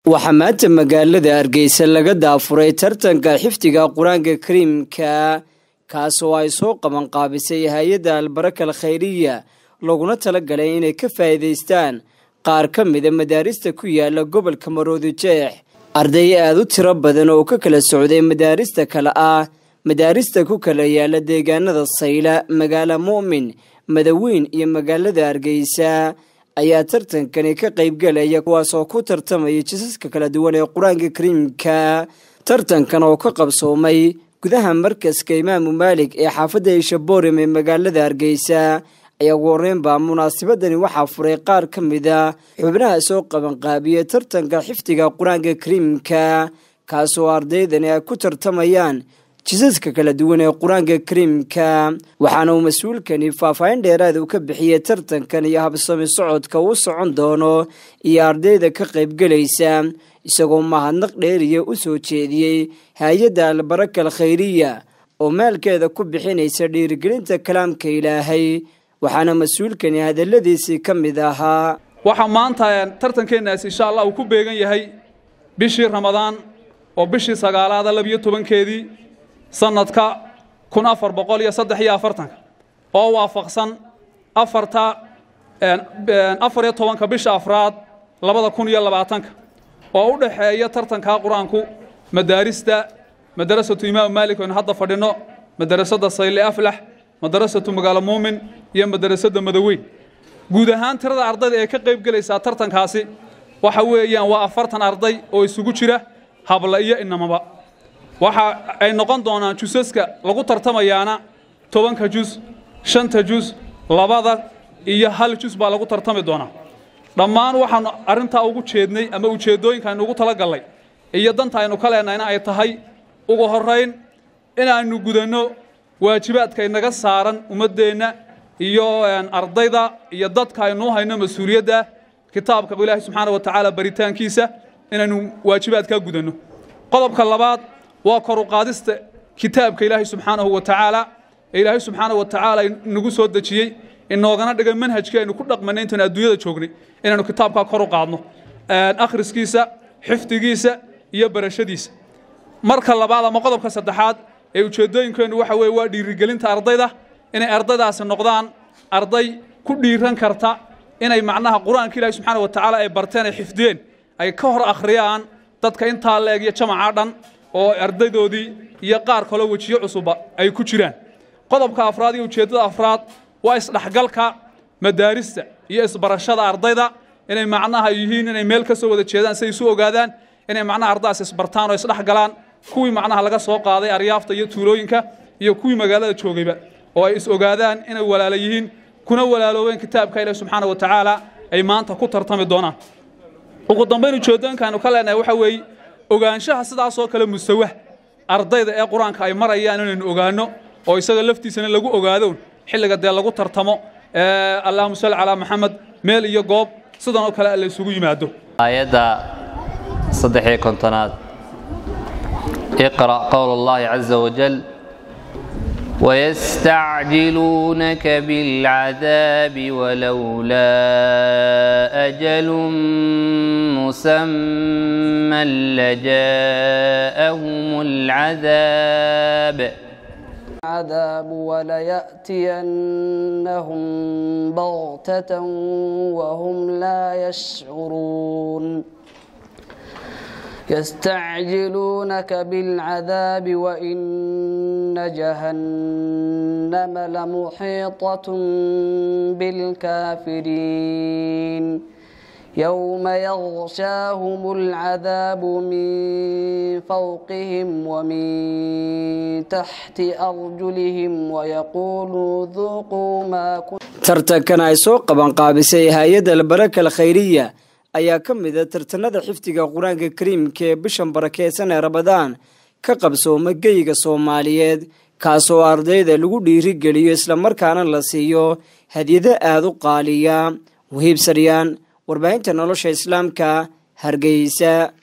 waxaa maanta magaalada hargeysa laga daafuray tartanka xifdiga qur-aanka kariimka kaasoo ay soo qabanqaabisay hay-adda albarakal khayriya laguna talagalay inay ka faa'iidaystaan qaar ka mida madaarista ku yaala gobolka maroodi jeex arday aada u tiro badan oo ka kala socday madaarista kale ah madaarista ku kala yaala deegaanada sayla magaala mu'min madaweyn iyo magaalada hargeysa ayaa tartankani ka qaybgalaya kuwaasoo ku tartamaya jisaska kala duwan ee qur-aanka kariimka tartankan oo ka qabsoomay gudaha markaska imaamu maalig ee xaafadda ishaborim ee magaalada hargeysa ayaa ugu horeynbaa munaasabadani waxaa furay qaar ka mid a xubnaha soo qabanqaabiyey tartanka xifdiga qur-aanka kariimka kaasoo ardaydani ay ku tartamayaan jisaska kala duwan ee qur-aanka kariimka waxaana uu mas-uulkani faahfaahin dheeraada uu ka bixiyey tartankan iyo habsami socodka uu socon doono iyo ardayda ka qaybgelaysa isagoo mahadnaq dheeriya u soo jeediyey hay-adda albarakal khayriya oo maalkeeda ku bixinaysa dhiirigelinta kalaamka ilaahay waxaana mas-uulkani hadaladiisii ka mid ahaa waxaa maanta tartankeennaas insha allah uu ku beegan yahay bishii ramadaan oo bishii sagaalaada labiyo tobankeedii sanadka kun afar boqol iyo saddex iyo afartanka oo waafaqsan afarta afar iyo tobanka bisha afraad labada kun iyo labaatanka oo u dhaxeeya tartankaa qur-aanku madaarista madarasatu imaamu maalik oynu hadda fadhinno madarasada sayle aflax madarasatu magaalo muumin iyo madarasada madaweyn guud ahaan tirada ardayda ee ka qayb gelaysaa tartankaasi waxa weeyaan waa afartan arday oo isugu jira habla iyo inamaba waxa ay noqon doonaan jusaska lagu tartamayaana tobanka jus shanta jus labada iyo hal jus baa lagu tartami doonaa dhammaan waxaanu arrintaa ugu jeednay ama ujeeddooyinka aynu ugu talagallay iyo danta aynu ka leenahayna ay tahay ugu horrayn inaannu gudanno waajibaadka inaga saaran ummaddeenna iyo ardayda iyo dadka aynuu hayno mas-uuliyadda kitaabka ilaahi subxaana wa tacaala baritaankiisa inaynu waajibaadkaa gudanno qodobka labaad waa kor u qaadista kitaabka ilaahay subxaanahu wa tacaala ee ilaahay subxaanahu wa tacaala inagu soo dejiyey inoogana dhiga manhajkii aynu ku dhaqmanay intaan adduunyada joognay inaynu kitaabkaa kor u qaadno akhriskiisa xifdigiisa iyo barashadiisa marka labaad ama qodobka saddexaad ee ujeeddooyinkeennu waxa weeye waa dhiirigelinta ardayda inay ardaydaasi noqdaan arday ku dhiiran karta inay macnaha qur-aanka ilaahi subxaana wa tacaala ay barteen ay xifdiyeen ay ka hor akhriyaan dadka intaa leeg iyo jamaca dhan oo ardaydoodii iyo qaar kaloo wejiyo cusubba ay ku jiraan qodobka afraad iyo ujeeddada afraad waa isdhexgalka madaarista iyo isbarashada ardayda inay macnaha yihiin inay meel ka soo wada jeedaan si ay isu ogaadaan inay macnaha ardadaas isbartaan oo isdhexgalaan kuwii macnaha laga soo qaaday aryaafta iyo tuulooyinka iyo kuwii magaalada joogayba oo ay is ogaadaan inay walaala yihiin kuna walaaloobeen kitaabka ilahi subxaana wa tacaala ay maanta ku tartami doonaan ugu dambayn ujeeddooyinkaanu ka leenahay waxa weeye ogaanshaha sidaasoo kale mustawa ardayda ee qur-aanka ay marayaan inaynu ogaanno oo isaga laftiisana lagu ogaado xilliga dee lagu tartamo allahuma salli calaa maxamed meel iyo goob sidan oo kale la isugu yimaado aayadda saddexiyo kontonaad iqra' qowl allahi caza wajal ويستعجلونك بالعذاب ولولا أجل مسمى لجاءهم العذاب عذاب وليأتينهم بغتة وهم لا يشعرون يستعجلونك بالعذاب وإن جهنم لمحيطة بالكافرين يوم يغشاهم العذاب من فوقهم ومن تحت أرجلهم ويقول ذوقوا ما كنتم tartankan ay soo qabanqaabisay hay-adda albarakal khayriya ayaa ka mid a tartanada xifdiga qur-aanka kariimka ee bishan barakeysan ee ramadaan ka qabsooma geyga soomaaliyeed kaasoo ardayda lagu dhiirigeliyo islamarkaana la siiyo hadyado aada u qaaliya wahiib saryaan warbaahinta nolosha islaamka hargeysa